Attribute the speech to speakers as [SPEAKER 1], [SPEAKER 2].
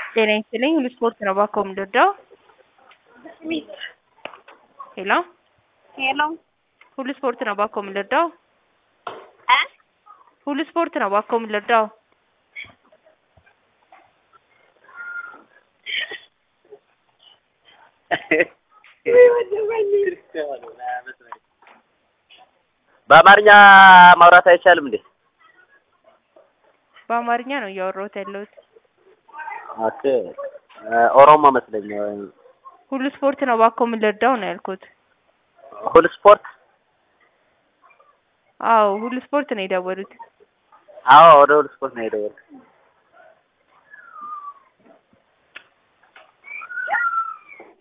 [SPEAKER 1] ጤና ይስጥልኝ ሁሉ ስፖርት ነው እባክዎ የምንረዳው? ሄሎ
[SPEAKER 2] ሄሎ
[SPEAKER 1] ሁሉ ስፖርት ነው እባክዎ የምንረዳው?
[SPEAKER 2] እ
[SPEAKER 1] ሁሉ ስፖርት ነው እባክዎ የምንረዳው?
[SPEAKER 3] በአማርኛ ማውራት አይቻልም እንዴ?
[SPEAKER 1] በአማርኛ ነው እያወራሁት ያለሁት።
[SPEAKER 3] ኦኬ ኦሮሞ መስለኝ።
[SPEAKER 1] ሁሉ ስፖርት ነው እባክዎ የምንረዳው ነው ያልኩት።
[SPEAKER 3] ሁሉ ስፖርት?
[SPEAKER 1] አዎ ሁሉ ስፖርት ነው የደወሉት።
[SPEAKER 3] አዎ ወደ ሁሉ ስፖርት ነው የደወልኩት።